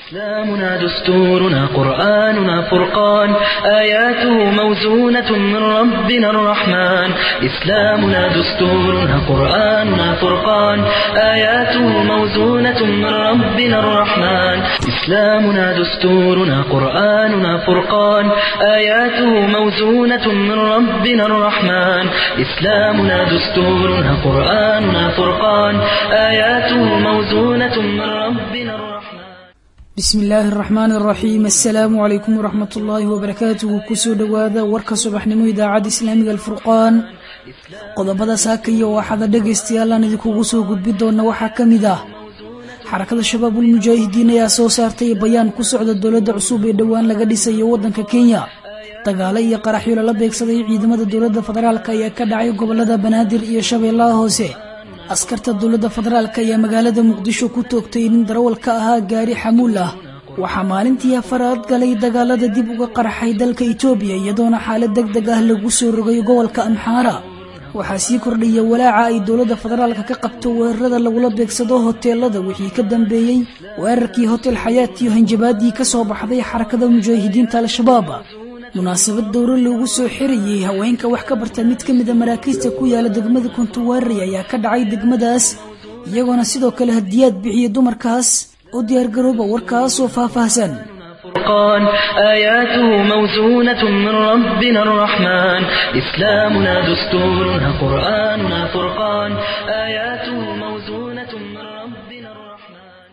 إسلامنا دستورنا قرآننا فرقان آياته موزونة من ربنا الرحمن إسلامنا دستورنا قرآننا فرقان آياته موزونة من ربنا الرحمن إسلامنا دستورنا قرآننا فرقان آياته موزونة من ربنا الرحمن إسلامنا دستورنا قرآننا فرقان آياته موزونة من ربنا الرحمن bismi illaahi araxmaan araxiim assalaamu calaykum waraxmat ullaahi wabarakaatuhu kusoo dhowaada warka subaxnimo idaacadda islaamiga alfurqaan qodobada saakaya oo axada dhegaystayaal aan idinkugu soo gudbi doona waxaa ka mid ah xarakada shabaabul mujaahidiin ayaa soo saartay bayaan ku socda dowladda cusub ee dhowaan laga dhisayo waddanka kenya dagaalo iyo qaraxyo lala beegsaday ciidamada dowladda federaalk ayaa ka dhacay gobolada banaadir iyo shabeellaha hoose askarta dowladda federaalk ayaa magaalada muqdisho ku toogtay nin darawal ka ahaa gaari xamuul ah waxaa maalintii afaraad galay dagaalada dib uga qarxay dalka itoobiya iyadoona xaalad deg deg ah lagu soo rogay gobolka amxaara waxaa sii kordhaya walaaca ay dowladda federaalka ka qabto weerarada lagula beegsado hoteelada wixii ka dambeeyey weerarkii hotel xayaat iyo hanjabaadii ka soo baxday xarakada mujaahidiinta al-shabaab munaasabad dowro loogu soo xirayay haweenka wax ka barta mid ka mida maraakiista ku yaala degmada kuntuwaarey ayaa ka dhacay degmadaas iyagoona sidoo kale hadiyaad bixiya dumarkaas oo diyaargarooba warkaasoo faahfaahsan فرقان آياته موزونة من ربنا الرحمن إسلامنا دستورنا قرآننا فرقان آياته موزونة من ربنا الرحمن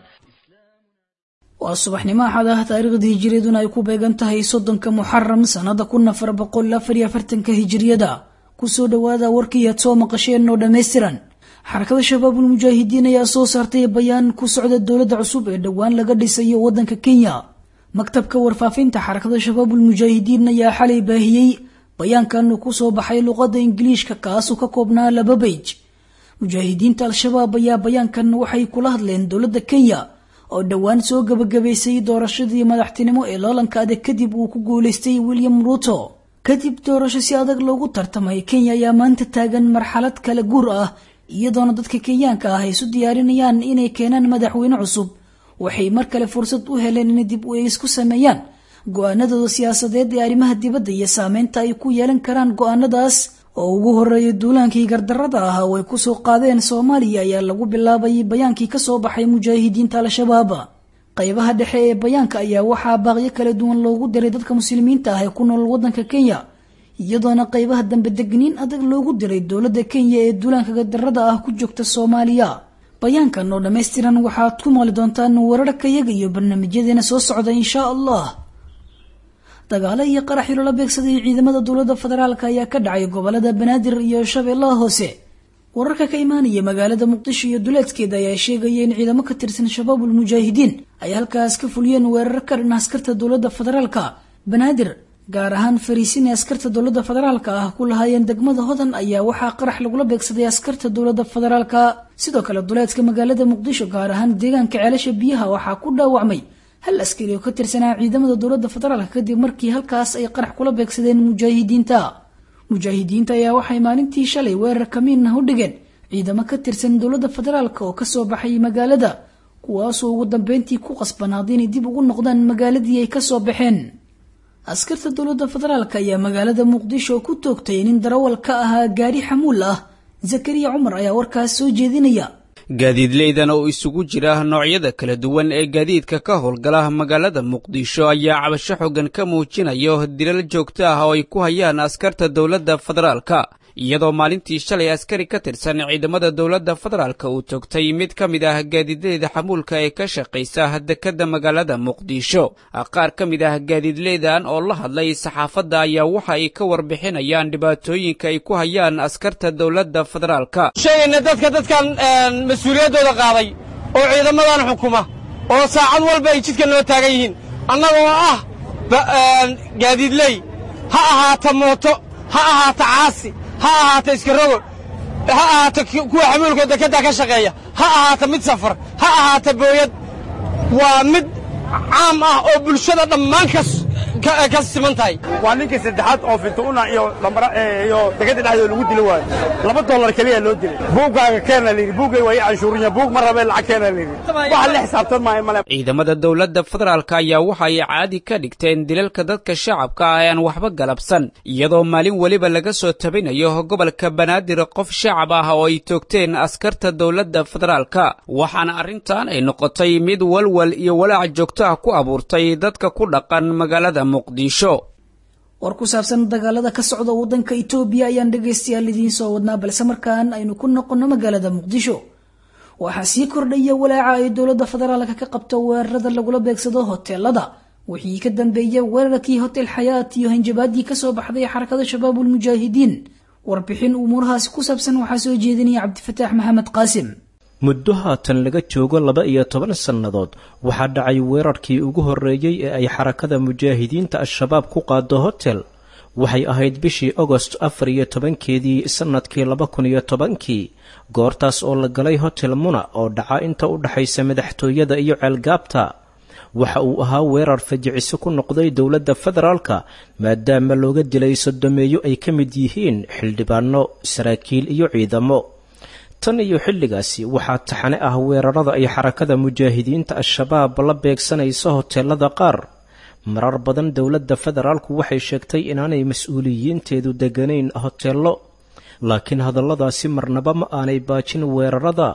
waa subaxnimo axad ah taariikhda hijiriyaduna ay ku beegan tahay soddonka muxaram sannada kun afar boqol afar iyo afartanka hijiriyada kusoo dhowaada warkii aad soo maqasheen oo dhammaystiran xarakada shabaabul mujaahidiin ayaa soo saartay bayaan ku socda dowladda cusub ee dhowaan laga dhisayo waddanka kenya maktabka warfaafinta xarakada shabaabul mujaahidiin ayaa xalay baahiyey bayaankan ku soo baxay luqadda ingiliishka kaasoo ka koobnaa laba beyj mujaahidiinta al-shabaab ayaa bayaankan waxay kula hadleen dowladda kenya oo dhowaan soo gabagabaysay doorashadii madaxtinimo ee loolanka adag kadib uu ku guulaystay william ruto kadib doorasho si adag loogu tartamay kenya ayaa maanta taagan marxalad kala guur ah iyadoona dadka kenyaanka ah ay isu diyaarinayaan inay keenaan madaxweyne cusub waxay mar kale fursad u heleen inay dib u eegis ku sameeyaan go-aanadooda siyaasadeed ee arrimaha dibadda iyo saameynta ay ku yeelan karaan go-aanadaas oo ugu horeeya duulaankii gardarada ah oo ay kusoo qaadeen soomaaliya ayaa lagu bilaabayay bayaankii kasoo baxay mujaahidiinta al-shabaab qaybaha dhexe ee bayaanka ayaa waxaa baaqyo kala duwan loogu diray dadka muslimiinta ah ee ku nool waddanka kenya iyadoona qaybaha dambe degniin adag loogu diray dowladda kenya ee duulaanka gardarada ah ku joogta soomaaliya bayaankan oo dhammaystiran waxaad ku maqli doontaan wararkayaga iyo barnaamijyadeena soo socda inshaa allah dagaalo iyo qaraxyo lala beegsaday ciidamada dowladda federaalk ayaa ka dhacay gobolada banaadir iyo shabeellaha hoose wararka ka imaanaya magaalada muqdisho iyo duleedkeeda ayaa sheegaya in ciidamo ka tirsan shabaabul mujaahidiin ay halkaas ka fuliyeen weerar ka dhan askarta dowladda federaalka banaadir gaar ahaan fariisin ee askarta dowladda federaalka ah ku lahaayeen degmada hodan ayaa waxaa qarax lagula beegsaday askarta dowladda federaalka sidoo kale duleedka magaalada muqdisho gaar ahaan deegaanka ceelasha biyaha waxaa ku dhaawacmay hal askari oo ka tirsanaa ciidamada dowladda federaalka kadib markii halkaas ay qarax kula beegsadeen mujaahidiinta mujaahidiinta ayaa waxay maalintii shalay weerar kamiin ah u dhigeen ciidamo ka tirsan dowladda federaalk oo kasoo baxay magaalada kuwaasoo ugu dambeyntii ku qasbanaaday inay dib ugu noqdaan magaaladii ay kasoo baxeen askarta dowladda federaalk ayaa magaalada muqdisho ku toogtay nin darawal ka ahaa gaari xamuul ah zakariya cumar ayaa warkaas soo jeedinaya gaadiidleydan oo isugu jira noocyada kala duwan ee gaadiidka ka howlgala magaalada muqdisho ayaa cabasho xoogan ka muujinayo dilal joogto ah oo ay ku hayaan askarta dowladda federaalka iyadoo maalintii shalay askari ka tirsan ciidamada dowladda federaalka uu toogtay mid ka mid ah gaadiidleyda xamuulka ee ka shaqaysa dekedda magaalada muqdisho qaar ka mid ah gaadiidleydan oo la hadlay saxaafadda ayaa waxa ay ka warbixinayaan dhibaatooyinka ay ku hayaan askarta dowladda federaalka sheegayna dadka dadkan mas-uuliyaddooda qaaday oo ciidamadan xukuma oo saacad walba ay jidka noo taagan yihiin annagoo ah gaadiidley ha ahaato mooto ha ahaato caasi ha ahaato iskarogo ha ahaato kuwa xamuulka dekedda ka shaqeeya ha ahaato mid safar ha ahaato booyad waa mid caam ah oo bulshada dhammaan ka siman tahay waa ninkii saddexaad oo fintuuna iyo lambara iyo degada dhexdooda lagu dili waayo laba dollar keliya loo dilay buuggaaga keena layidhi buuggay waa ii canshuurinya buug ma rabee lacag keena layidhi waxa la xisaabtan maayo male ciidamada dowladda federaalka ayaa waxa ay caadi ka dhigteen dilalka dadka shacabka ah ee aan waxba galabsan iyadoo maalin weliba laga soo tabinayo gobolka banaadir qof shacab ah oo ay toogteen askarta dowladda federaalka waxaana arrintan ay noqotay mid walwal iyo walaac joogto ah ku abuurtay dadka ku dhaqan magaalada muqdisho war ku saabsan dagaalada ka socda waddanka itoobiya ayaan dhegaystayaal idiin soo wadnaa balse markaan aynu ku noqonno magaalada muqdisho waxaa sii kordhaya walaaca ay dowladda federaalka ka qabto weerarada lagula beegsado hoteelada wixii ka dambeeyay weerarkii hotel xayaat iyo hanjabaadii kasoo baxday xarakada shabaabul mujaahidiin warbixin umuurahaasi ku saabsan waxaa soo jeedinaya cabdifataax maxamed qaasim muddo haatan laga joogo laba iyo toban sannadood waxaa dhacay weerarkii ugu horreeyey ee ay xarakada mujaahidiinta al-shabaab ku qaado hotel waxay ahayd bishii agost afar iyo tobankeedii sannadkii laba kun iyo tobankii goortaas oo la galay hotel muna oo dhaca inta u dhexaysa madaxtooyada iyo ceelgaabta waxa uu ahaa weerar fajiciso ku noqday dowladda federaalka maadaama looga dilay sodomeeyo ay ka mid yihiin xildhibaano saraakiil iyo ciidamo tan iyo xilligaasi waxaa taxane ah weerarada ay xarakada mujaahidiinta al-shabaab la beegsanayso hoteelada qaar marar badan dowladda federaalku waxay sheegtay inaanay mas-uuliyiinteedu deganayn hoteello laakiin hadalladaasi marnaba ma aanay baajin weerarada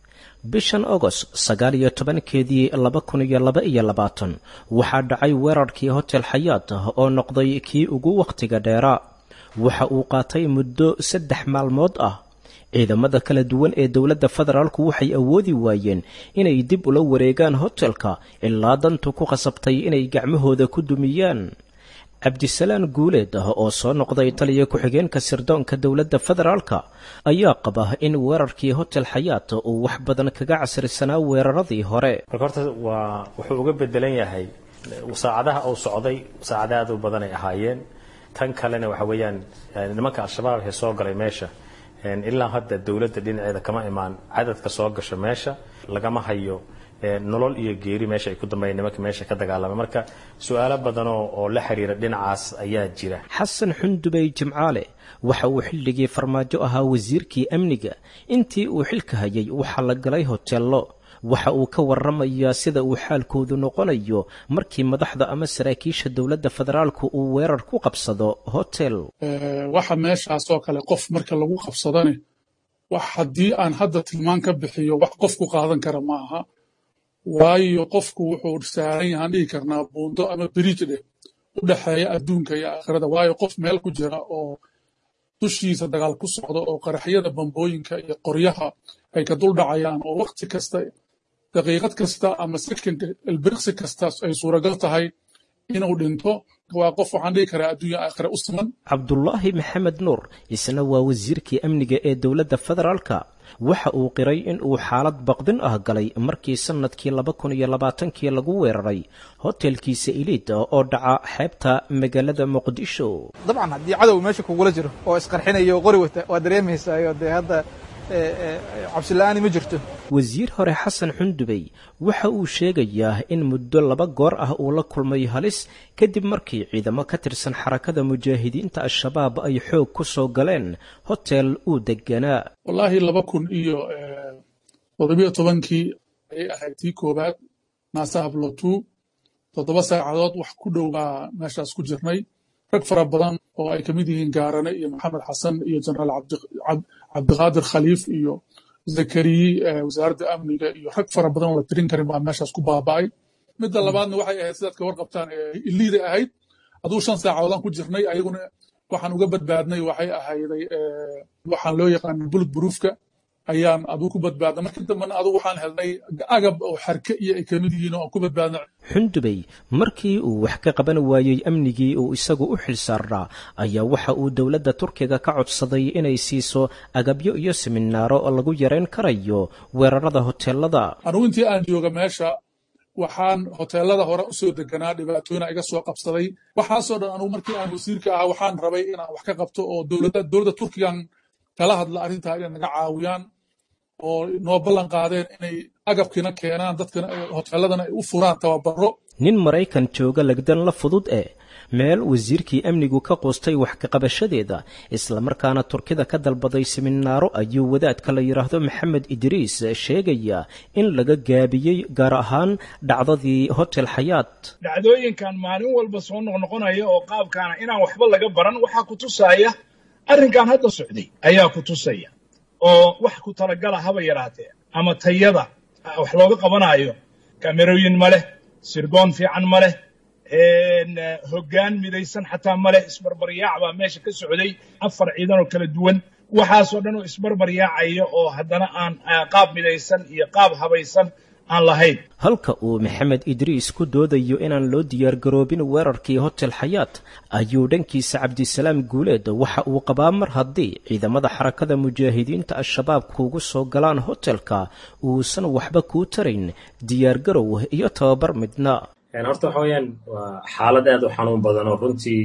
bishan agost sagaal iyo tobankeedii laba kun iyo laba iyo labaatan waxaa dhacay weerarkii hotel xayaat oo noqday kii ugu wakhtiga dheeraa waxa uu qaatay muddo saddex maalmood ah ciidamada kala duwan ee dowladda federaalku waxay awoodi waayeen inay dib ula wareegaan hotelka ilaa dantu ku khasabtay inay gacmahooda ku dumiyaan cabdisalaan guuleed ah oo soo noqday taliya ku-xigeenka sirdoonka dowladda federaalka ayaa qaba in weerarkii hotel xayaat uu wax badan kaga casrisanaa weeraradii hore marka horta waa wuxuu uga bedelan yahay saacadaha uu socday saacada aad u badan ay ahaayeen tan kalena waxa weeyaan nimanka al-shabaab ee soo galay meesha ilaa hadda dowladda dhinaceeda kama imaan cadadka soo gasha meesha lagama hayo nolol iyo geeri meesha ay ku dambeeyeen nimanka meesha ka dagaalamay marka su-aalo badanoo oo la xiriira dhinacaas ayaa jira xasan xundubey jimcaale waxa uu xilligii farmaajo ahaa wasiirkii amniga intii uu xilka hayay waxaa la galay hoteello waxa uu ka waramayaa sida uu xaalkoodu noqonayo markii madaxda ama saraakiisha dowladda federaalku uu weerar ku qabsado hotel waxa meeshaasoo kale qof marka lagu qabsadane wax haddii aan hadda tilmaan ka bixiyo wax qof ku qaadan kara ma aha waayo qofku wuxuu saaran yahaan dhihi karnaa buundo ama biriij dheh u dhexeeya adduunka iyo aakhirada waayo qof meel ku jira oo dushiisa dagaal ku socdo oo qaraxyada bambooyinka iyo qoryaha ay ka dul dhacayaan oo wakhti kasta daqiiqad kasta ama sekonka ilbiriqsi kasta ay suuragal tahay inuu dhinto waa qof waxaan dhihi karaa adduunya aakhira u siman cabdulaahi maxamed nuur isna waa wasiirkii amniga ee dowladda federaalka waxa uu qiray in uu xaalad baqdin ah galay markii sannadkii laba kun iyo labaatankii lagu weeraray hotelkiisa iliid oo dhaca xeebta magaalada muqdisho dabcan haddii cadow meesha kugula jiro oo isqarxinayo oo qori wata waa dareemaysayo dee hadda cabsila'aani ma jirto wasiir hore xasan xundubey waxa uu sheegayaa in muddo laba goor ah uu la kulmay halis kadib markii ciidamo ka tirsan xarakada mujaahidiinta al-shabaab ay xoog ku soo galeen hotel uu deganaa wallaahi laba kun iyo toddobiyo tobankii ayay ahayd tii koowaad naasa hablotu toddoba saacadood wax ku dhow baa meeshaas ku jirnay rag fara badan oo ay ka mid yihiin gaarane iyo maxamed xasan iyo jenaraal cabdiqaadir khaliif iyo zakariyi wasaaradda amniga iyo rag fara badan oo la tirin karin baa meeshaas ku baaba'ay midda labaadna waxay ahayd sidaad ka warqabtaan iliiday ahayd aduu shan saacadoodaan ku jirnay ayaguna waxaan uga badbaadnay waxay ahayday waxaan loo yaqaana bullet proofka ayaan aduu ku badbaadnay markii dambena aduu waxaan helnay agab oo xarke iyo ay kamid yihiin oo aan ku badbaadnay xundubey markii uu wax ka qaban waayey amnigii uu isagu u xil saarnaa ayaa waxa uu dowladda turkiga ka codsaday inay siiso agabyo iyo siminaaro oo lagu yarayn karayo weerarada hoteelada anugu intii aan jooga meesha waxaan hoteelada hore usoo deganaa dhibaatooyina iga soo qabsaday waxaasoo dhan anugu markii aan wasiirka ahaa waxaan rabay inaan wax ka qabto oo dowladda turkigan kala hadla arrintaa inay naga caawiyaan oo noo ballan qaadeen inay agabkiina keenaan dadkana hoteeladana ay u furaan tababaro nin maraykan jooga legdan la fudud eh meel wasiirkii amnigu ka qoostay wax kaqabashadeeda islamarkaana turkida ka dalbaday siminaaro ayuu wadaadka la yidhaahdo maxamed idriis sheegaya in laga gaabiyey gaar ahaan dhacdadii hotel xayaat dhacdooyinkan maalin walba soo noqnoqonaya oo qaabkaana inaan waxba laga baran waxaa ku tusaya arrinkan hadda socday ayaa ku tusaya oo wax ku talagala haba yaraatee ama tayada wax looga qabanaayo kamerooyin ma leh sirgoon fiican ma leh hoggaan midaysan xataa ma leh isbarbaryaac baa meesha ka socday afar ciidan oo kala duwan waxaasoo dhan oo isbarbaryaacaya oo haddana aan qaab midaysan iyo qaab habaysan aan lahayn halka uu maxamed idriis ku doodayo inaan loo diyaargaroobin weerarkii hotel xayaat ayuu dhankiisa cabdisalaam guuleed waxa uu qabaa mar haddii ciidamada xarakada mujaahidiinta al-shabaab kuugu soo galaan hotelka uusan waxba kuu tarayn diyaargarow iyo tababar midna horta waxa weeyaan waa xaalad aad u xanuun badan oo runtii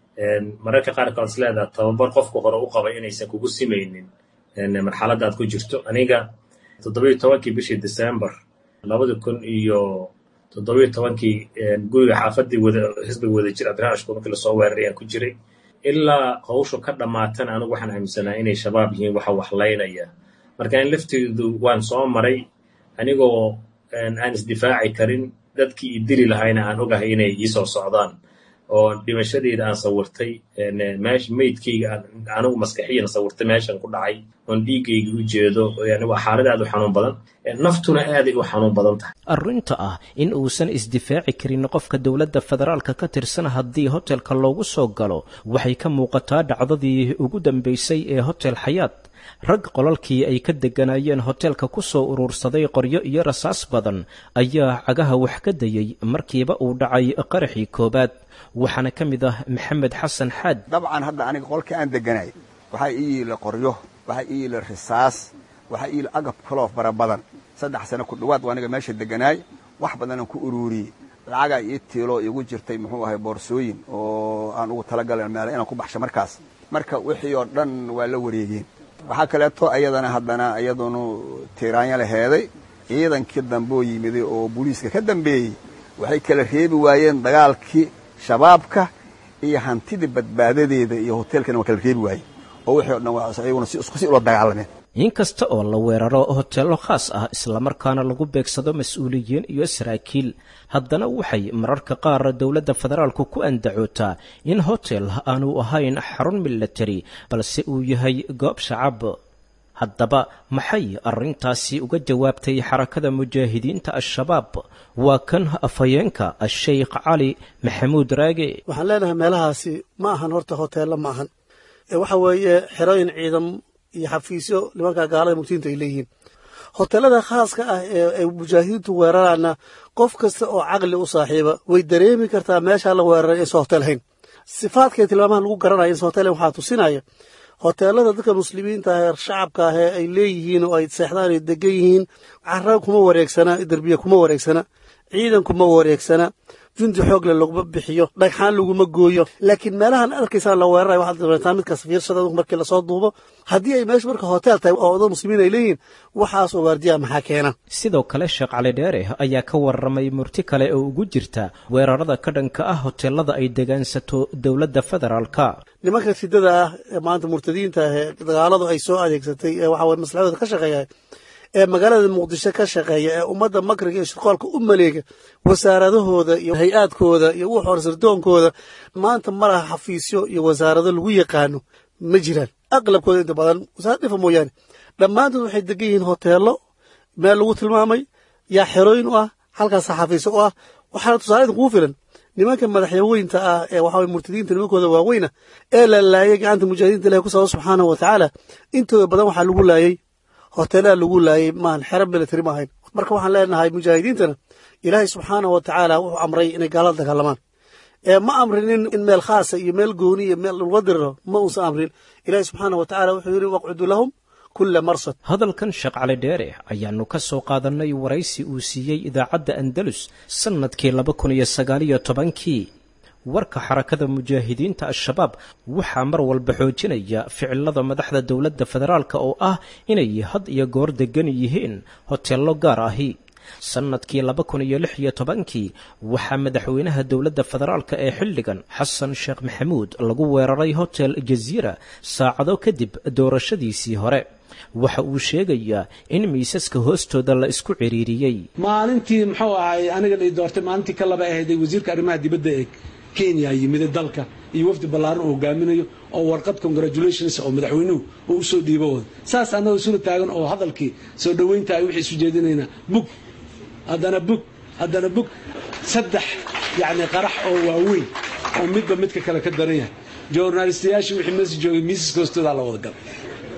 mararka qaarkood is leedaha tababar qofku hore u qabay inaysan kugu simaynin marxaladda aad ku jirto aniga toddobiyo tobankii bishii december labadi kun iyo toddobiyo tobankii guriga xaafaddii wada xisbiga wada jir abdiraxmaan ashkuur markii lasoo weeraray aan ku jiray ilaa hawshu ka dhammaatana anigu waxaan aaminsanaa inay shabaab yihiin waxa waxlaynaya marka in lafteedu waan soo maray anigoo aan isdifaaci karin dadkii i dili lahayna aan ogahay inay iisoo socdaan oo dhimashadeyda aan sawirtay meesha meydkayga anigu maskaxiyan sawirtay meeshan ku dhacay oon dhiiggayga u jeedo yani waa xaalad aad u xanuun badan naftuna aaday u xanuun badan tahay arrinta ah in uusan isdifaaci karin qofka dowladda federaalka ka tirsan haddii hotelka loogu soo galo waxay ka muuqataa dhacdadii ugu dambaysay ee hotel xayaat rag qolalkii ay ka degganaayeen hotelka ku soo uruursaday qoryo iyo rasaas badan ayaa cagaha wax ka dayey markiiba uu dhacay qaraxii koowaad waxaana ka mid ah maxamed xasan xaad dabcan hadda aniga qolka aan deganay waxaa ii yiila qoryo waxaa ii yiila risaas waxaa ii yiila agab kaloo fara badan saddex sano ku dhowaad waa aniga meesha deganaay wax badanaan ku uruuriyey lacagaa ii tiiloo iigu jirtay muxuu ahay boorsooyin oo aan ugu talagalay meele inaan ku baxsho markaas marka wixii oo dhan waa la wareegeen waxaa kaleeto ayadana haddana iyadunu tiiraanya laheeday ciidankii dambeoo yimiday oo booliiska ka dambeeyey waxay kala reebi waayeen dagaalkii shabaabka iyo hantidii badbaadadeeda iyo hoteelkana waa kala reebi waayeen oo wixii o dhan waa iyaguna si isku si ula dagaalameen inkasta oo la weeraro hoteello khaas ah islamarkaana lagu beegsado mas-uuliyiin iyo saraakiil haddana waxay mararka qaar dowladda federaalku ku andacootaa in hotel aanu ahayn xarun milatari balse uu yahay goob shacab haddaba maxay arrintaasi uga jawaabtay xarakada mujaahidiinta al-shabaab waa kan afhayeenka a-sheykh cali maxamuud raage waxaan leenahay meelahaasi ma ahan horta hoteello ma ahan waxa weeye xerooyin ciidam iyo xafiisyo nimanka gaalada mugtiinta ay leeyihiin hoteelada khaaska ah ee mujaahidiintu weeraraana qof kasta oo caqli u saaxiiba way dareemi kartaa meeshaa la weeraray inaysan hotel hayn sifaadkay tilmaamaha lagu garanaya inaysan hotel hayn waxaa tusinaya hoteelada dadka muslimiinta ah ee shacabka ah ee ay leeyihiin oo ay seexdaan ay degan yihiin cara kuma wareegsana derbiye kuma wareegsana ciidan kuma wareegsana jundi xoogle laguma bixiyo dhagxaan laguma gooyo laakiin meelahan arkaysaan la weerarayo waxaad dareetaa midkaas fiirsada markii lasoo duubo haddii ay meesha marka hotel tahay oo dad muslimiin ay leeyihiin waxaas oo waardiya maxaa keena sidoo kale sheekh cali dheere ayaa ka warramay murti kale oo ugu jirta weerarada ka dhanka ah hoteelada ay degaansato dowladda federaalka nimanka sidada ah ee maanta murtadiinta ah ee dagaaladu ay soo adeegsatay ee waxa weye maslaxadooda ka shaqeeya ee magaalada muqdisho ka shaqeeya ee ummadda makriga iyo shirqoolka u maleega wasaaradahooda iyo hay-aadkooda iyo wux hor sirdoonkooda maanta ma laha xafiisyo iyo wasaarado lagu yaqaano ma jiraan aqlabkooda inta badan wasaarad dhifa mooyaane dhammaantood waxay degan yihiin hoteello meel lagu tilmaamay yaa xerooyin u ah halkaasa xafiisyo u ah waxaana tusaale idin kugu filan nimanka madaxyaweynta ah ee waxa weye murtadiinta nimankooda waaweyna ee la laayay gacanta mujaahidiinta ilahi ku sababa subxaanahu wa tacaala intooda badan waxaa lagu laayay hoteelada lagu laayay maahan xero military ma ahayn marka waxaan leenahay mujaahidiintana ilaahay subxaanahu wa tacaala wuxuu amray inay gaalada dagaalamaan ee ma amrinin in meel khaasa iyo meel gooni iyo meel laga diriro ma uusan amrin ilaahay subxaanahu wa tacala wuxuu yidhi waqcudu lahum kula marsad hadalkan sheekh cali dheere ayaannu ka soo qaadannay waraysi uu siiyey idaacadda andalus sannadkii laba kun iyo sagaaliyo tobankii warka xarakada mujaahidiinta al-shabaab waxaa mar walba xoojinaya ficilada madaxda dowladda federaalka oo ah inay had iyo goor degan yihiin hoteello gaar ahi sannadkii laba kun iyo lix iyo tobankii waxaa madaxweynaha dowladda federaalka ee xilligan xasan sheekh maxamuud lagu weeraray hotel jaziira saacado kadib doorashadiisii hore waxa uu sheegayaa in miisaska hoostooda la isku ciriiriyey maalintii muxuu ahay aniga la doortay maalintii ka laba ahayd ee wasiirka arrimaha dibadda ee kenya yimida dalka iyo wafdi ballaaran uu hogaaminayo oo warqad congratulations oo madaxweynuhu uu usoo dhiibo wada saas annagoo isula taagan oo hadalkii soo dhoweynta ay wixii isu jeedinaynaa bug haddana bug haddana bug saddex yacni qarax oo waaweyn oo midba midka kale ka daran yahay journalistayaashii wixii meesha joogay miisaska hoostoodaa la wada galay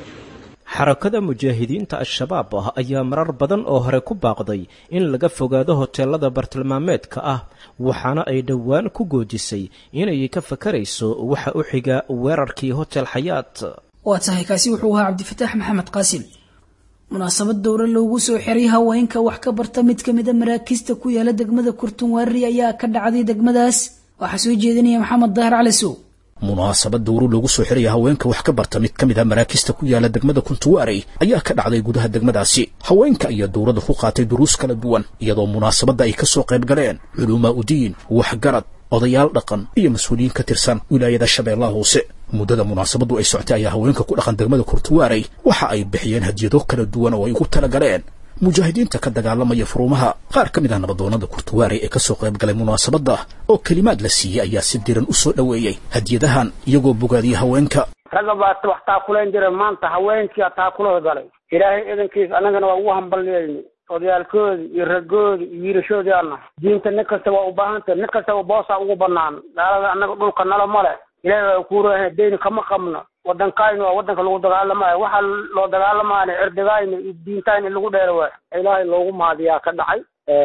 xarakada mujaahidiinta al-shabaab ah ayaa marar badan oo hore ku baaqday in laga fogaado hoteelada bartilmaameedka ah waxaana ay dhowaan ku goojisay inay ka fakarayso waxa u xiga weerarkii hotel xayaat waa tahay kaasi wuxuu ahaa cabdifataax maxamed qaasim munaasabad dowra loogu soo xiray haweenka wax ka barta mid ka mida maraakiista ku yaala degmada kurtunwaari ayaa ka dhacday degmadaas waxaa soo jeedinaya maxamed dahar cali sow munaasabad dowru loogu soo xiraya haweenka wax ka barta mid ka mid a maraakista ku yaala degmada kuntuwaarey ayaa ka dhacday gudaha degmadaasi haweenka ayaa dowladda ku qaatay duruus kala duwan iyadoo munaasabadda ay ka soo qayb galeen culumaa udiin waxgarad odayaal dhaqan iyo mas-uuliyiin ka tirsan wilaayada shabeellaha hoose muddada munaasabaddu ay soctay ayaa haweenka ku dhaqan degmada kurtuwaarey waxa ay bixiyeen hadiyado kala duwan oo ay ugu tala galeen mujaahidiinta ka dagaalamaya furuumaha qaar ka mid ah nabadoonnada kurtuwaarey ee ka soo qayb galay munaasabadda oo kelimaad la siiyey ayaa si diran u soo dhoweeyey hadiyadahan iyagoo bogaadiyey haweenka ragga baa wax taakulayn jira maanta haweenkiia taakulada galay ilaahay idankiis annagana waa ugu hambalyeynay odayaalkoodii iyo raggoodii iyo wiilashoodii aan nahay diinta nin kasta waa u baahantah nin kastaba boosaa ugu bannaan gaalada annaga dhulka nala male ilaahay waa kuurahan deyni kama qabno waddankaynu waa waddanka lagu dagaalamayo waxaa loo dagaalamaana cirdigayna iyo diintayna in lagu dheera waayo ilaahay loogu mahadiyaa ka dhacay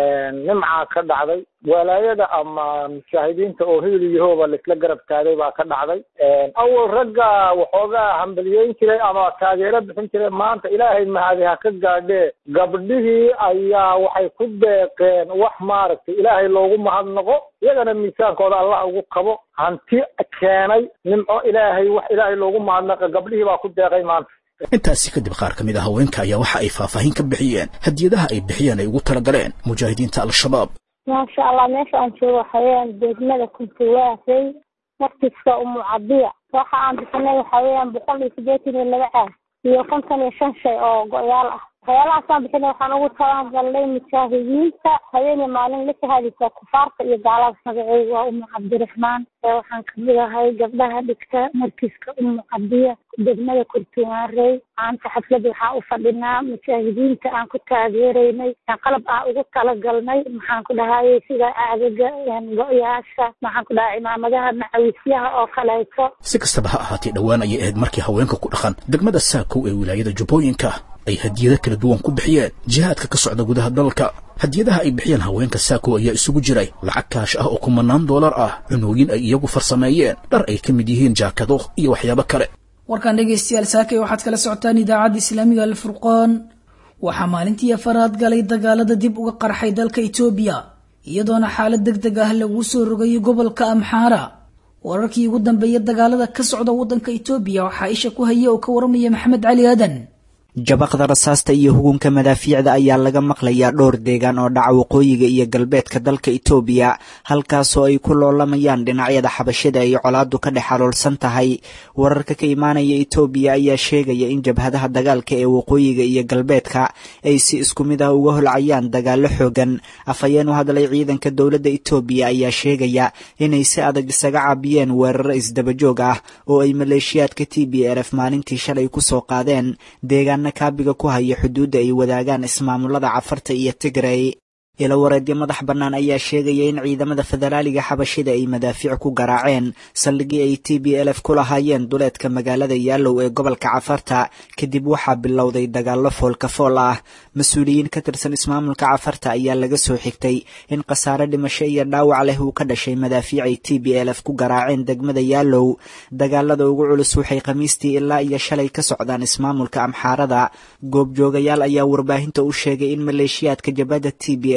nimcaa ka dhacday walaayada ama mujaahidiinta oo hebel iyo hooba laisla garab taagay baa ka dhacday awal ragga waxoogaa hambaliyeyn jiray ama taageero bixin jiray maanta ilaahay mahadi ha ka gaadhee gabdhihii ayaa waxay ku deeqeen wax maaragtay ilaahay loogu mahadnaqo iyagana miisaankooda allah ugu kabo hanti keenay nimco ilaahay wax ilaahay loogu mahadnaqa gabdhihii baa ku deeqay maanta intaasi kadib qaar ka mid a haweenka ayaa waxa ay faahfaahin ka bixiyeen hadiyadaha ay bixiyeen ay ugu tala galeen mujaahidiinta al-shabaab maasha allah meesha aan joogo waxaweyaan degmada kuntuwaasay markiska umu cadiya waxa aan bixinay waxa weeyaan boqol iyo siddeetan iyo laba caag iyo konton iyo shan shay oo go-yaal ah waxyaalahaasaan bixinay waxaan ugu talagalnay mujaahidiinta habeeniya maalin la shahadaysa kufaarta iyo gaalada magaceedu waa umu cabdiraxmaan waxaan kamid ahay gabdhaha dhigta markiiska umu cadiya degmada kurtumaarey maanta xaflada waxaa u fadhinaa mujaahidiinta aan ku taageeraynay qalab aan ugu talagalnay maxaan ku dhahayay sida aagaga go-yaasha maxaan ku dhahay cimaamadaha macawisyaha oo kaleeto si kastaba ha ahaatee dhowaan ayay ahayd markii haweenka ku dhaqan degmada saakow ee wilaayada jubbooyinka ay hadiyado kala duwan ku bixiyeen jihaadka ka socda gudaha dalka hadiyadaha ay bixiyeen haweenka saako ayaa isugu jiray lacag kaash ah oo kumanaan doolar ah cunooyin ay iyagu farsameeyeen dhar ay ka mid yihiin jaakado iyo waxyaabo kale warkan dhegaystayaal saakay waxaad kala socotaan idaacadda islaamiga alfurqaan waxaa maalintii afaraad galay dagaalada dib uga qarxay dalka itoobiya iyadoona xaalad deg deg ah lagu soo rogayay gobolka amxaara wararkii ugu dambeeya dagaalada ka socda waddanka itoobiya waxaa isha ku haya oo ka waramaya maxamed cali aadan jabaqda rasaasta iyo hugunka madaafiicda ayaa laga maqlayaa dhowr deegaan oo dhaca waqooyiga iyo galbeedka dalka itoobiya halkaasoo ay ku loolamayaan dhinacyada xabashada ay colaadu ka dhex xaloolsan tahay wararka ka imaanaya itoobiya ayaa sheegaya in jabhadaha dagaalka ee waqooyiga iyo galbeedka ay si isku mid ah uga holcayaan dagaalo xoogan afhayeen u hadlay ciidanka dowladda itoobiya ayaa sheegaya inay si adag isaga caabiyeen weeraro isdabajoog ah oo ay maleeshiyaadka t b r f maalintii shalay kusoo qaadeen deegaan kaabiga ku haya xuduudda ay wadaagaan ismaamulada cafarta iyo tigray ilo wareedyo madax bannaan ayaa sheegaya in ciidamada federaaliga xabashida ay madaafiic ku garaaceen saldhigii ay t b l f ku lahaayeen duleedka magaalada yaalow ee gobolka cafarta kadib waxaa bilowday dagaallo foolkafool ah mas-uuliyiin ka tirsan ismaamulka cafarta ayaa laga soo xigtay in khasaare dhimasho iyo dhaawac leh uu ka dhashay madaafiic ay t b l f ku garaaceen degmada yaalow dagaalada ugu culus waxay khamiistii ilaa iyo shalay ka socdaan ismaamulka amxaarada goobjoogayaal ayaa warbaahinta u sheegay in maleeshiyaadka jabhadda t b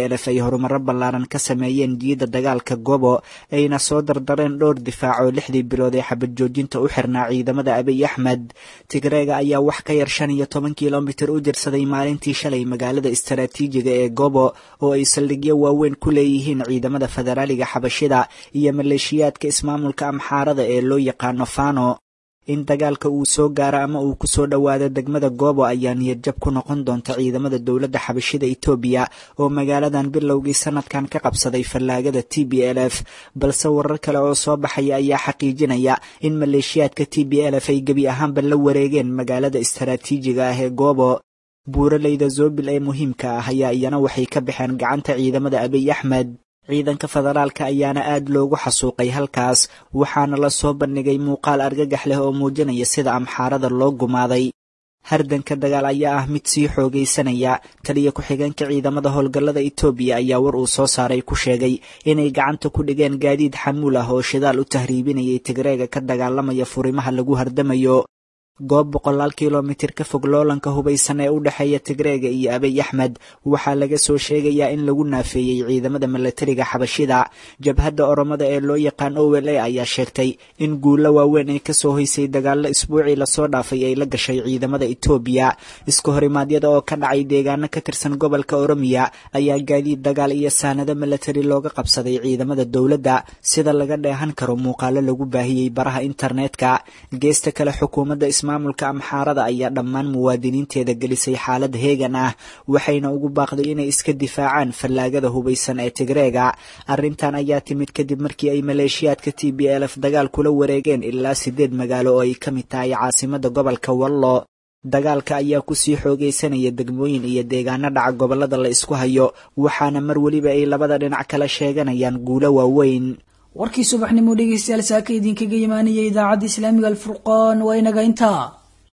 l f ay horumaro ballaaran ka sameeyeen jiidda dagaalka gobo ayna soo dardareen dhowr difaac oo lixdii bilood ee xabad joojinta u xirnaa ciidamada abiy axmed tigreega ayaa wax ka yar shan iyo toban kilomitir u jirsaday maalintii shalay magaalada istaraatiijiga ee gobo oo ay saldhigyo waaweyn ku leeyihiin ciidamada federaaliga xabashida iyo maleeshiyaadka ismaamulka amxaarada ee loo yaqaano fano in dagaalka uu soo gaaro ama uu kusoo dhowaado degmada goobo ayaa niyadjab ku noqon doonta ciidamada dowladda xabashida etoobiya oo magaaladan bilowgii sanadkan ka qabsaday fallaagada t b l f balse warar kale oo soo baxaya ayaa xaqiijinaya in maleeshiyaadka t b l f ay gebi ahaanba la wareegeen magaalada istaraatiijiga ah ee goobo buuraleyda zoobil ee muhiimka ah ayaa iyana waxay ka baxeen gacanta ciidamada abiy axmed ciidanka federaalka ayaana aad loogu xasuuqay halkaas waxaana la soo bandhigay muuqaal argagax leh oo muujinaya sida amxaarada loo gumaaday hardanka dagaal ayaa ah mid sii xoogaysanaya taliya ku-xigeenka ciidamada howlgallada etoobiya ayaa war uu soo saaray ku sheegay inay gacanta ku dhigeen gaadiid xamuul ah oo shidaal u tahriibinayay tigreega ka dagaalamaya furimaha lagu hardamayo goob boqolaal kilomitir ka fog loolanka hubaysan ee u dhexeeya tigreega iyo abiy axmed waxaa laga soo sheegayaa in lagu naafeeyey ciidamada milatariga xabashida jabhadda oromada ee loo yaqaan o l a ayaa sheegtay in guulo waaweyn ay kasoo hoysay dagaallo isbuucii lasoo dhaafay ay la gashay ciidamada etoobiya iska horimaadyada oo ka dhacay deegaano ka tirsan gobolka oromiya ayaa gaadiid dagaal iyo saanado milatari looga qabsaday ciidamada dowladda sida laga dheehan karo muuqaalo lagu baahiyey baraha internetka geesta kale xukuumadda maamulka amxaarada ayaa dhammaan muwaadiniinteeda gelisay xaalad heegan ah waxayna ugu baaqday inay iska difaacaan fallaagada hubaysan ee tigreega arrintan ayaa timid kadib markii ay maleeshiyaadka t b l f dagaal kula wareegeen ilaa siddeed magaalo oo ay ka mid tahay caasimada gobolka wallo dagaalka ayaa kusii xoogaysanaya degmooyin iyo deegaano dhaca gobollada la isku hayo waxaana mar weliba ay labada dhinac kala sheeganayaan guulo waaweyn warkii subaxnimo dhegeystayaal saaka idinkaga imaanaya idaacadda islaamiga alfurqaan waa inaga intaa